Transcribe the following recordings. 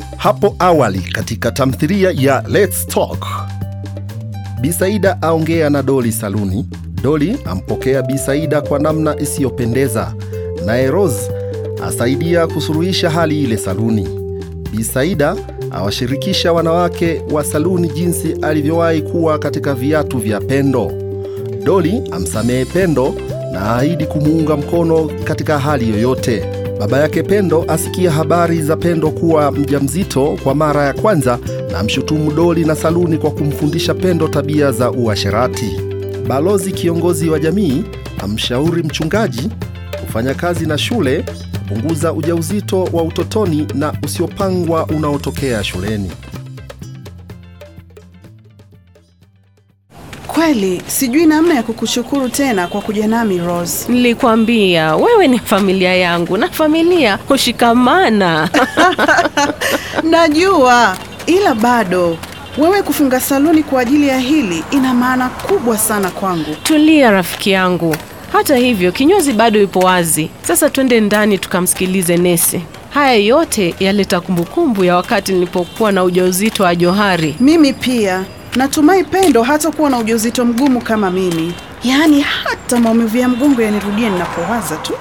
Hapo awali katika tamthilia ya Let's Talk, Bisaida aongea na Doli saluni. Doli ampokea Bisaida kwa namna isiyopendeza, naye Rose asaidia kusuluhisha hali ile saluni. Bisaida awashirikisha wanawake wa saluni jinsi alivyowahi kuwa katika viatu vya Pendo. Doli amsamehe Pendo na aahidi kumuunga mkono katika hali yoyote. Baba yake Pendo asikia habari za Pendo kuwa mjamzito kwa mara ya kwanza na mshutumu Doli na saluni kwa kumfundisha Pendo tabia za uasherati. Balozi kiongozi wa jamii amshauri mchungaji kufanya kazi na shule kupunguza ujauzito wa utotoni na usiopangwa unaotokea shuleni. Kweli sijui namna ya kukushukuru tena kwa kuja nami Rose. Nilikwambia wewe ni familia yangu na familia hushikamana. Najua, ila bado wewe kufunga saluni kwa ajili ya hili ina maana kubwa sana kwangu. Tulia rafiki yangu. Hata hivyo kinyozi bado yupo wazi. Sasa twende ndani tukamsikilize nesi. Haya yote yaleta kumbukumbu ya wakati nilipokuwa na ujauzito wa Johari. Mimi pia natumai Pendo hatakuwa na ujauzito mgumu kama mimi, yaani hata maumivu ya mgongo yanirudia ninapowaza tu.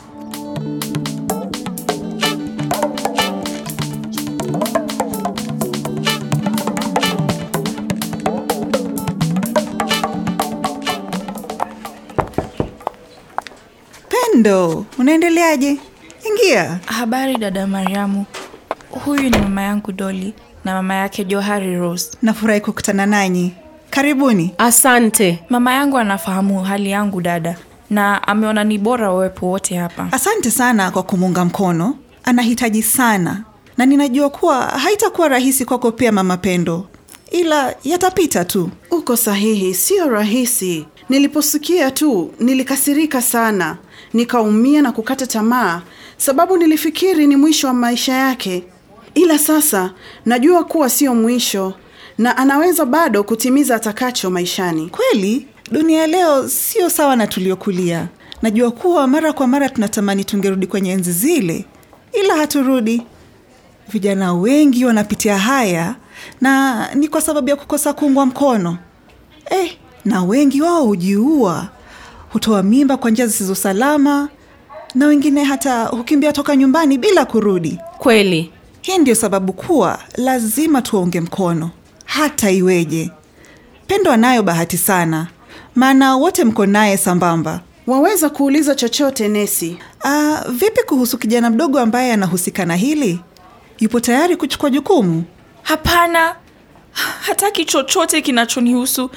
Pendo, unaendeleaje? Ingia. Habari dada Mariamu, huyu ni mama yangu Doli na mama yake Johari Rose. Nafurahi kukutana nanyi. Karibuni. Asante. Mama yangu anafahamu hali yangu dada, na ameona ni bora wawepo wote hapa. Asante sana kwa kumuunga mkono. Anahitaji sana, na ninajua kuwa haitakuwa rahisi kwako pia, mama Pendo, ila yatapita tu. Uko sahihi, sio rahisi. Niliposikia tu nilikasirika sana, nikaumia na kukata tamaa, sababu nilifikiri ni mwisho wa maisha yake. Ila sasa najua kuwa sio mwisho na anaweza bado kutimiza atakacho maishani. Kweli dunia ya leo sio sawa na tuliokulia. Najua kuwa mara kwa mara tunatamani tungerudi kwenye enzi zile, ila haturudi. Vijana wengi wanapitia haya na ni kwa sababu ya kukosa kuungwa mkono eh, na wengi wao hujiua, hutoa mimba kwa njia zisizo salama, na wengine hata hukimbia toka nyumbani bila kurudi. Kweli. Hii ndio sababu kuwa lazima tuwaunge mkono hata iweje. Pendo anayo bahati sana, maana wote mko naye sambamba. Waweza kuuliza chochote Nesi. Ah, vipi kuhusu kijana mdogo ambaye anahusika na hili? Yupo tayari kuchukua jukumu? Hapana, hataki chochote kinachonihusu.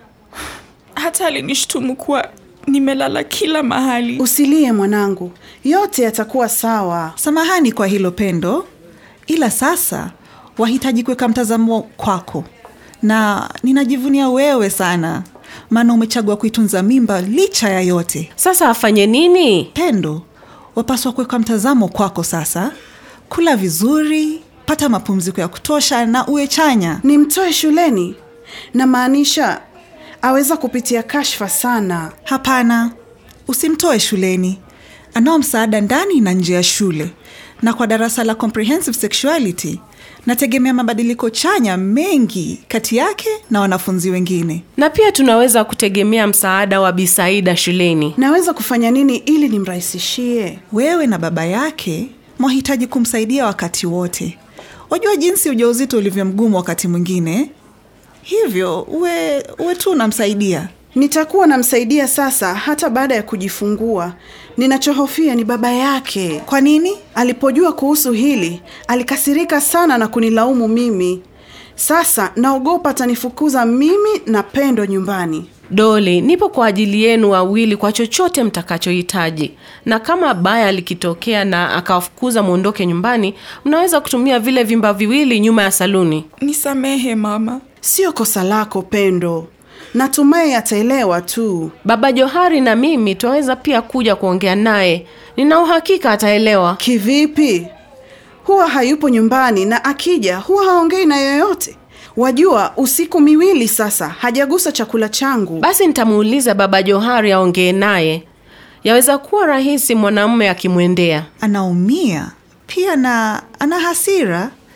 Hata alinishtumu kuwa nimelala kila mahali. Usilie mwanangu, yote yatakuwa sawa. Samahani kwa hilo Pendo, ila sasa wahitaji kuweka mtazamo kwako, na ninajivunia wewe sana, maana umechagua kuitunza mimba licha ya yote. Sasa afanye nini? Pendo, wapaswa kuweka mtazamo kwako sasa. Kula vizuri, pata mapumziko ya kutosha na uwe chanya. Nimtoe shuleni? Namaanisha aweza kupitia kashfa sana. Hapana, usimtoe shuleni. Anao msaada ndani na nje ya shule, na kwa darasa la comprehensive sexuality nategemea mabadiliko chanya mengi kati yake na wanafunzi wengine. Na pia tunaweza kutegemea msaada wa Bisaida shuleni. Naweza kufanya nini ili nimrahisishie? Wewe na baba yake mwahitaji kumsaidia wakati wote. Wajua jinsi ujauzito ulivyo mgumu wakati mwingine, hivyo uwe, uwe tu unamsaidia. Nitakuwa namsaidia sasa hata baada ya kujifungua. Ninachohofia ni baba yake. Kwa nini? Alipojua kuhusu hili, alikasirika sana na kunilaumu mimi. Sasa naogopa atanifukuza mimi na Pendo nyumbani. Doli, nipo kwa ajili yenu wawili kwa chochote mtakachohitaji, na kama baya likitokea na akawafukuza mwondoke nyumbani, mnaweza kutumia vile vimba viwili nyuma ya saluni. Nisamehe mama. Sio kosa lako Pendo, natumai ataelewa tu. Baba Johari na mimi twaweza pia kuja kuongea naye. Nina uhakika ataelewa. Kivipi? Huwa hayupo nyumbani na akija huwa haongei na yoyote. Wajua, usiku miwili sasa hajagusa chakula changu. Basi nitamuuliza baba Johari aongee naye. Yaweza kuwa rahisi mwanamume akimwendea. Anaumia pia na ana hasira,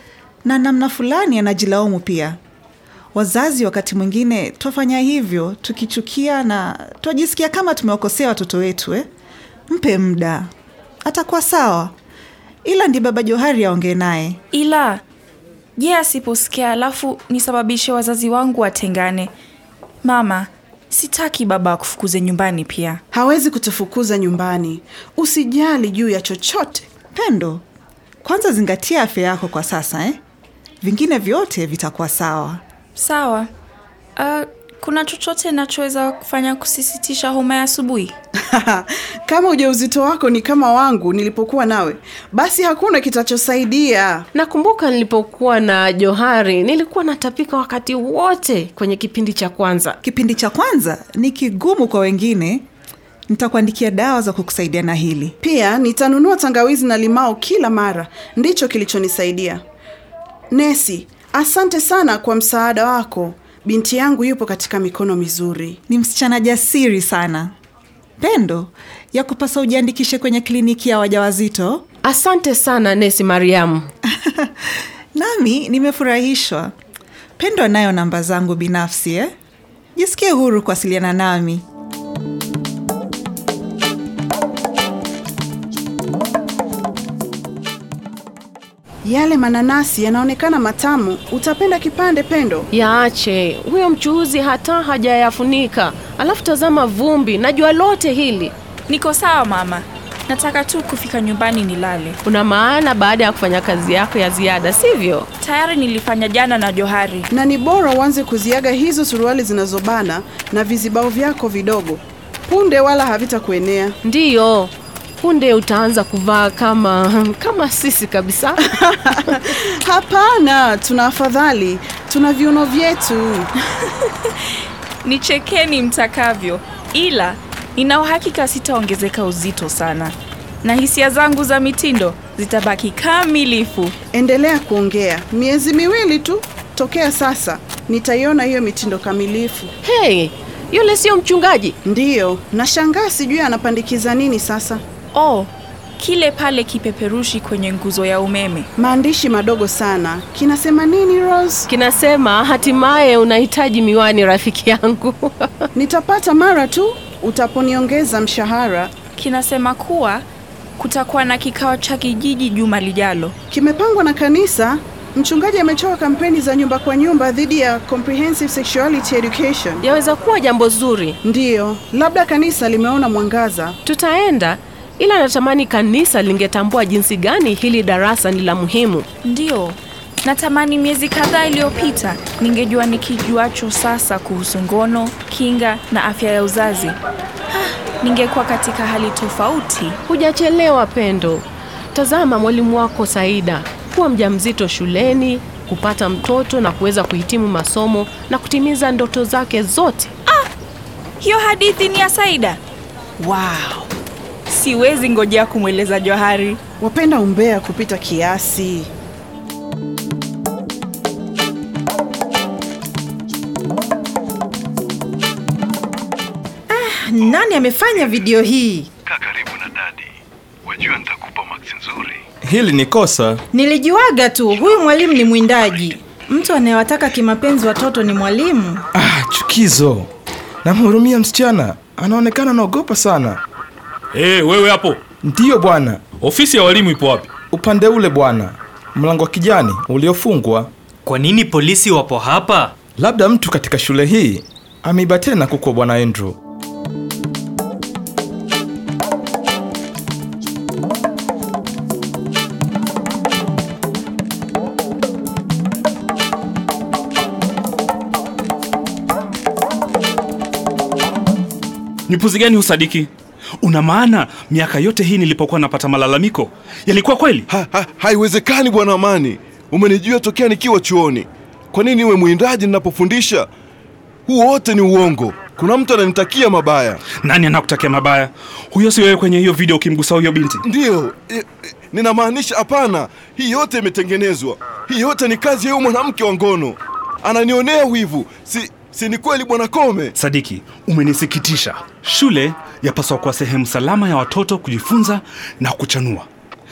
na namna fulani anajilaumu pia. Wazazi wakati mwingine twafanya hivyo tukichukia na twajisikia kama tumewakosea watoto wetu eh? Mpe muda, atakuwa sawa, ila ndi baba Johari aongee naye. ila je asiposikia alafu nisababishe wazazi wangu watengane mama sitaki baba akufukuze nyumbani pia Hawezi kutufukuza nyumbani. Usijali juu ya chochote. Pendo, kwanza zingatia afya yako kwa sasa eh? Vingine vyote vitakuwa sawa. sawa uh, kuna chochote nachoweza kufanya kusisitisha homa ya asubuhi kama ujauzito wako ni kama wangu nilipokuwa nawe, basi hakuna kitachosaidia. nakumbuka nilipokuwa na johari nilikuwa natapika wakati wote kwenye kipindi cha kwanza Kipindi cha kwanza ni kigumu kwa wengine. Nitakuandikia dawa za kukusaidia na hili. Pia nitanunua tangawizi na limao kila mara, ndicho kilichonisaidia. Nesi, asante sana kwa msaada wako. Binti yangu yupo katika mikono mizuri. Ni msichana jasiri sana. Pendo, ya kupasa ujiandikishe kwenye kliniki ya wajawazito. asante sana nesi mariamu Nami nimefurahishwa. Pendo anayo namba zangu binafsi eh? Jisikie huru kuwasiliana nami. Yale mananasi yanaonekana matamu. Utapenda kipande, Pendo? yaache huyo mchuuzi hata hajayafunika alafu tazama vumbi najua lote hili niko sawa mama nataka tu kufika nyumbani nilale una maana baada ya kufanya kazi yako ya ziada sivyo tayari nilifanya jana na johari Na ni bora uanze kuziaga hizo suruali zinazobana na vizibao vyako vidogo. Punde wala havitakuenea. ndiyo punde utaanza kuvaa kama kama sisi kabisa Hapana, tuna afadhali, tuna viuno vyetu. nichekeni mtakavyo ila nina uhakika sitaongezeka uzito sana na hisia zangu za mitindo zitabaki kamilifu Endelea kuongea. Miezi miwili tu tokea sasa, nitaiona hiyo mitindo kamilifu. hey yule sio mchungaji Ndiyo, nashangaa sijui anapandikiza nini sasa. oh kile pale kipeperushi kwenye nguzo ya umeme Maandishi madogo sana. Kinasema nini, Rose? kinasema hatimaye unahitaji miwani rafiki yangu Nitapata mara tu utaponiongeza mshahara. kinasema kuwa kutakuwa na kikao cha kijiji juma lijalo Kimepangwa na kanisa. Mchungaji amechoka kampeni za nyumba kwa nyumba dhidi ya comprehensive sexuality education. yaweza kuwa jambo zuri Ndiyo, labda kanisa limeona mwangaza. tutaenda ila natamani kanisa lingetambua jinsi gani hili darasa ni la muhimu Ndiyo, natamani miezi kadhaa iliyopita ningejua nikijuacho sasa kuhusu ngono, kinga na afya ya uzazi. Ah, ningekuwa katika hali tofauti. hujachelewa pendo tazama mwalimu wako saida kuwa mjamzito shuleni kupata mtoto na kuweza kuhitimu masomo na kutimiza ndoto zake zote Hiyo hadithi ni ya Saida. Wow, siwezi ngojea kumweleza Johari. Wapenda umbea kupita kiasi. Nani amefanya video hii? Kaa karibu na dadi, wajua nitakupa maksi nzuri. Hili ni kosa. Nilijuaga tu huyu mwalimu ni mwindaji. Mtu anayewataka kimapenzi watoto ni mwalimu. Ah, chukizo. Namhurumia msichana, anaonekana anaogopa sana. Hey, wewe hapo, Ndiyo bwana, ofisi ya walimu ipo wapi? upande ule bwana, mlango wa kijani uliofungwa. Kwa nini polisi wapo hapa? Labda mtu katika shule hii ameiba tena kuku wa bwana Andrew. Ni puzi gani usadiki? Una maana miaka yote hii nilipokuwa napata malalamiko yalikuwa kweli? Ha, ha, haiwezekani bwana Amani, umenijua tokea nikiwa chuoni. Kwa nini iwe mwindaji ninapofundisha? Huu wote ni uongo. Kuna mtu ananitakia mabaya. Nani anakutakia mabaya? Huyo si wewe kwenye hiyo video ukimgusa huyo binti? Ndiyo, e, e, ninamaanisha hapana. Hii yote imetengenezwa. Hii yote ni kazi ya huyu mwanamke wa ngono. Ananionea wivu. Si, si ni kweli bwana Kome? Sadiki, umenisikitisha. Shule yapaswa kuwa sehemu salama ya watoto kujifunza na kuchanua.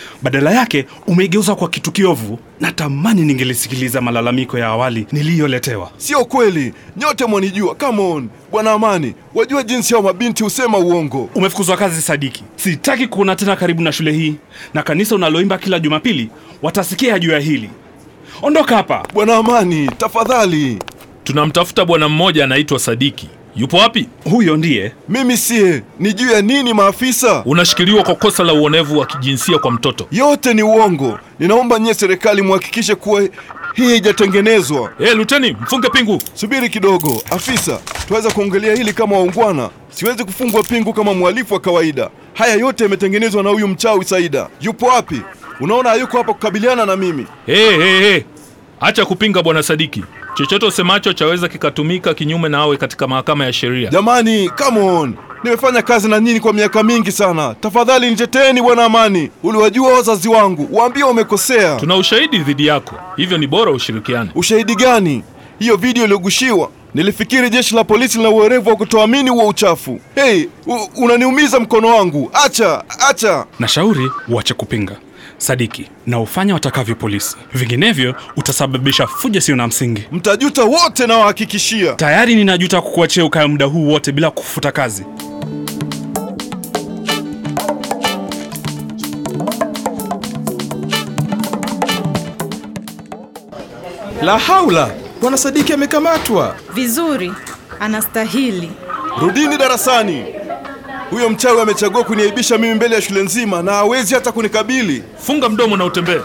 Badala yake umeigeuza kwa kitu kiovu. Natamani ningelisikiliza malalamiko ya awali niliyoletewa. Sio kweli, nyote mwanijua. Come on bwana Amani, wajua jinsi hao mabinti husema uongo. Umefukuzwa kazi Sadiki. Sitaki kuona tena karibu na shule hii, na kanisa unaloimba kila Jumapili watasikia juu ya hili. Ondoka hapa bwana Amani, tafadhali. Tunamtafuta bwana mmoja anaitwa Sadiki. Yupo wapi? Huyo ndiye. Mimi siye. Ni juu ya nini maafisa? Unashikiliwa kwa kosa la uonevu wa kijinsia kwa mtoto. Yote ni uongo. Ninaomba nyie serikali muhakikishe kuwa hii haijatengenezwa. Eh, hey, luteni, mfunge pingu. Subiri kidogo, afisa. Tuweza kuongelea hili kama waungwana. Siwezi kufungwa pingu kama mhalifu wa kawaida. Haya yote yametengenezwa na huyu mchawi Saida. Yupo wapi? Unaona hayuko hapa kukabiliana na mimi. Hey, hey, hey. Acha kupinga bwana Sadiki. Chochote usemacho chaweza kikatumika kinyume na awe katika mahakama ya sheria. Jamani, come on. Nimefanya kazi na nyinyi kwa miaka mingi sana. Tafadhali niteteeni bwana Amani. Uliwajua wazazi wangu, waambie wamekosea. Tuna ushahidi dhidi yako, hivyo ni bora ushirikiane. Ushahidi gani? Hiyo video iliyogushiwa. Nilifikiri jeshi la polisi lina uwerevu wa kutoamini huo uchafu. Hey, unaniumiza mkono wangu. Acha, acha. Nashauri uache kupinga. Sadiki, na ufanya watakavyo polisi, vinginevyo utasababisha fujo sio na msingi. Mtajuta wote, nawahakikishia. Tayari ninajuta kukuachia ukae muda huu wote bila kufuta kazi. La haula! Bwana Sadiki amekamatwa. Vizuri, anastahili. Rudini darasani. Huyo mchawi amechagua kuniaibisha mimi mbele ya shule nzima na hawezi hata kunikabili. Funga mdomo na utembee.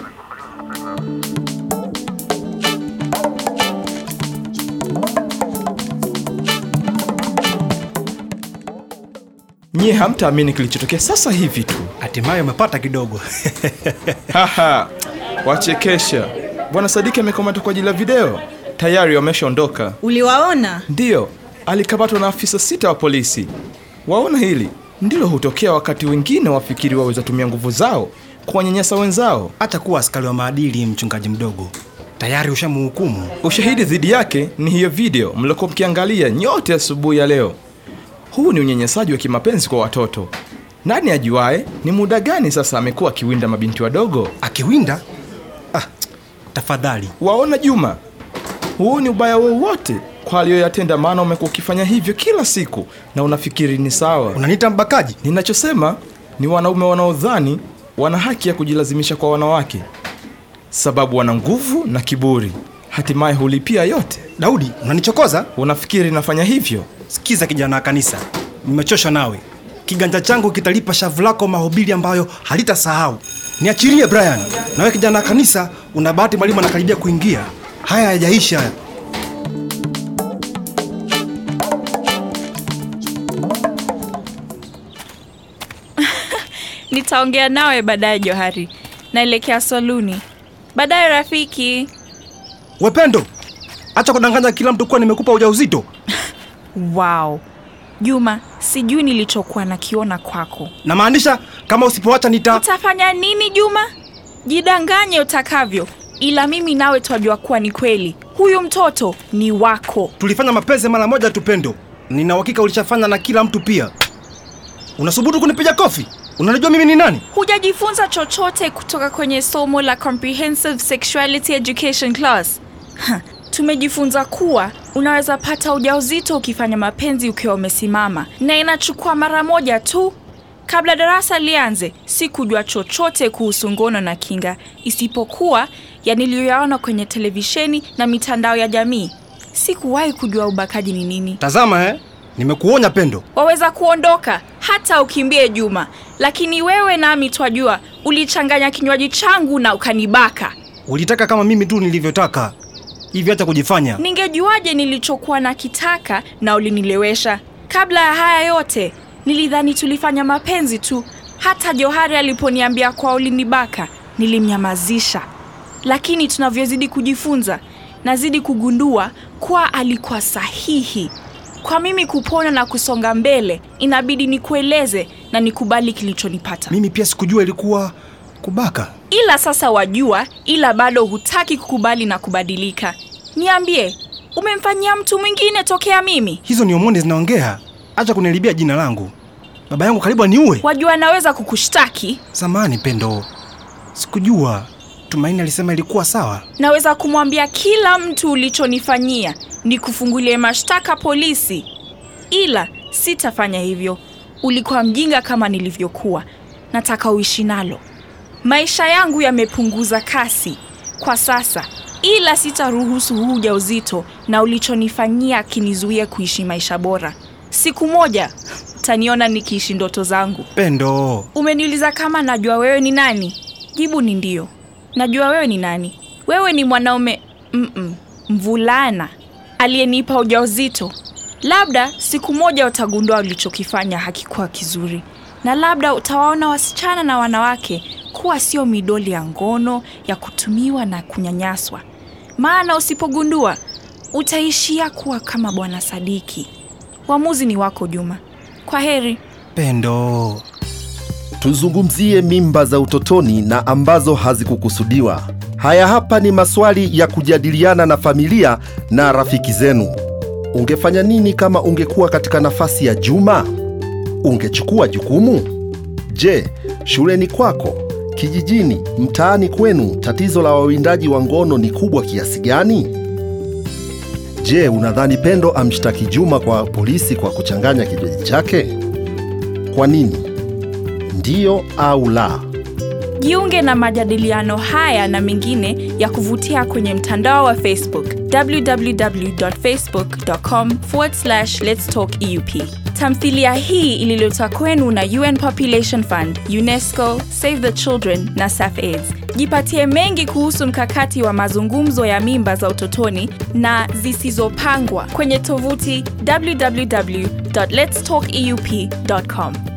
Nyie hamtaamini kilichotokea sasa hivi tu. Hatimaye umepata kidogo. Haha, wachekesha. Bwana Sadiki amekamatwa kwa ajili ya video, tayari wameshaondoka. Uliwaona? Ndiyo, alikamatwa na afisa sita wa polisi. Waona hili ndilo hutokea wakati wengine wafikiri waweza tumia nguvu zao kuwanyanyasa wenzao. Hata kuwa askari wa maadili, mchungaji mdogo, tayari ushamhukumu. Ushahidi dhidi yake ni hiyo video mliokuwa mkiangalia nyote asubuhi ya leo. Huu ni unyanyasaji wa kimapenzi kwa watoto. Nani ajuae ni muda gani sasa amekuwa akiwinda mabinti wadogo? Akiwinda? Ah, tafadhali. Waona Juma, huu ni ubaya wowote kwa aliyoyatenda, maana umekuwa ukifanya hivyo kila siku na unafikiri ni sawa. Unaniita mbakaji? Ninachosema ni wanaume wanaodhani wana haki ya kujilazimisha kwa wanawake, sababu wana nguvu na kiburi, hatimaye hulipia yote. Daudi, unanichokoza? Unafikiri nafanya hivyo? Sikiza kijana wa kanisa, nimechoshwa nawe. Kiganja changu kitalipa shavu lako mahubiri ambayo halitasahau. Niachilie Brian. Nawe kijana wa kanisa, una bahati mwalimu anakaribia kuingia. Haya hayajaisha haya. Nitaongea nawe baadaye Johari. Naelekea saluni. Baadaye rafiki. Wependo, acha kudanganya kila mtu kuwa nimekupa ujauzito. Wow. Juma, sijui nilichokuwa nakiona kwako. Namaanisha kama usipoacha nita... Utafanya nini Juma? Jidanganye utakavyo, ila mimi nawe twajua kuwa ni kweli. Huyu mtoto ni wako. Tulifanya mapenzi mara moja tu, Pendo. Nina uhakika ulishafanya na kila mtu pia. Unasubutu kunipiga kofi? Unanijua mimi ni nani? Hujajifunza chochote kutoka kwenye somo la Comprehensive Sexuality Education class. Ha, tumejifunza kuwa unaweza pata ujauzito ukifanya mapenzi ukiwa umesimama, na inachukua mara moja tu. Kabla darasa lianze, sikujua chochote kuhusu ngono na kinga, isipokuwa ya niliyoyaona kwenye televisheni na mitandao ya jamii. Sikuwahi kujua ubakaji ni nini. Tazama eh, nimekuonya Pendo. Waweza kuondoka hata ukimbie Juma, lakini wewe nami twajua ulichanganya kinywaji changu na ukanibaka. Ulitaka kama mimi tu nilivyotaka. Hivi acha kujifanya. Ningejuaje nilichokuwa nakitaka na ulinilewesha? Kabla ya haya yote, nilidhani tulifanya mapenzi tu. Hata Johari aliponiambia kwa ulinibaka, nilimnyamazisha. Lakini tunavyozidi kujifunza, nazidi kugundua kuwa alikuwa sahihi. Kwa mimi kupona na kusonga mbele, inabidi nikueleze na nikubali kilichonipata. Mimi pia sikujua ilikuwa kubaka. Ila sasa wajua, ila bado hutaki kukubali na kubadilika. Niambie, umemfanyia mtu mwingine tokea mimi? Hizo ni homoni zinaongea. Acha kunilibia jina langu. Baba yangu karibu aniue. Wajua naweza kukushtaki. Samani Pendo, Sikujua. Tumaini alisema ilikuwa sawa. Naweza kumwambia kila mtu ulichonifanyia ni kufungulie mashtaka polisi, ila sitafanya hivyo. Ulikuwa mjinga kama nilivyokuwa. Nataka uishi nalo. Maisha yangu yamepunguza kasi kwa sasa, ila sitaruhusu huu ujauzito na ulichonifanyia kinizuie kuishi maisha bora. Siku moja utaniona nikiishi ndoto zangu. Pendo, Umeniuliza kama najua wewe ni nani? Jibu ni ndio. Najua wewe ni nani. Wewe ni mwanaume mm-mm, mvulana aliyenipa ujauzito. Labda siku moja utagundua ulichokifanya hakikuwa kizuri, na labda utawaona wasichana na wanawake kuwa sio midoli ya ngono ya kutumiwa na kunyanyaswa. Maana usipogundua utaishia kuwa kama Bwana Sadiki. Uamuzi ni wako, Juma. Kwa heri. Pendo. Tuzungumzie mimba za utotoni na ambazo hazikukusudiwa. Haya hapa ni maswali ya kujadiliana na familia na rafiki zenu. Ungefanya nini kama ungekuwa katika nafasi ya Juma? Ungechukua jukumu? Je, shuleni kwako, kijijini, mtaani kwenu, tatizo la wawindaji wa ngono ni kubwa kiasi gani? Je, unadhani Pendo amshtaki Juma kwa polisi kwa kuchanganya kinywaji chake? Kwa nini? Ndiyo au la? Jiunge na majadiliano haya na mengine ya kuvutia kwenye mtandao wa Facebook www.facebook.com lets talk eup. Tamthilia hii ililetwa kwenu na UN Population Fund, UNESCO, Save the Children na SAFAIDS. Jipatie mengi kuhusu mkakati wa mazungumzo ya mimba za utotoni na zisizopangwa kwenye tovuti www.letstalkeup.com.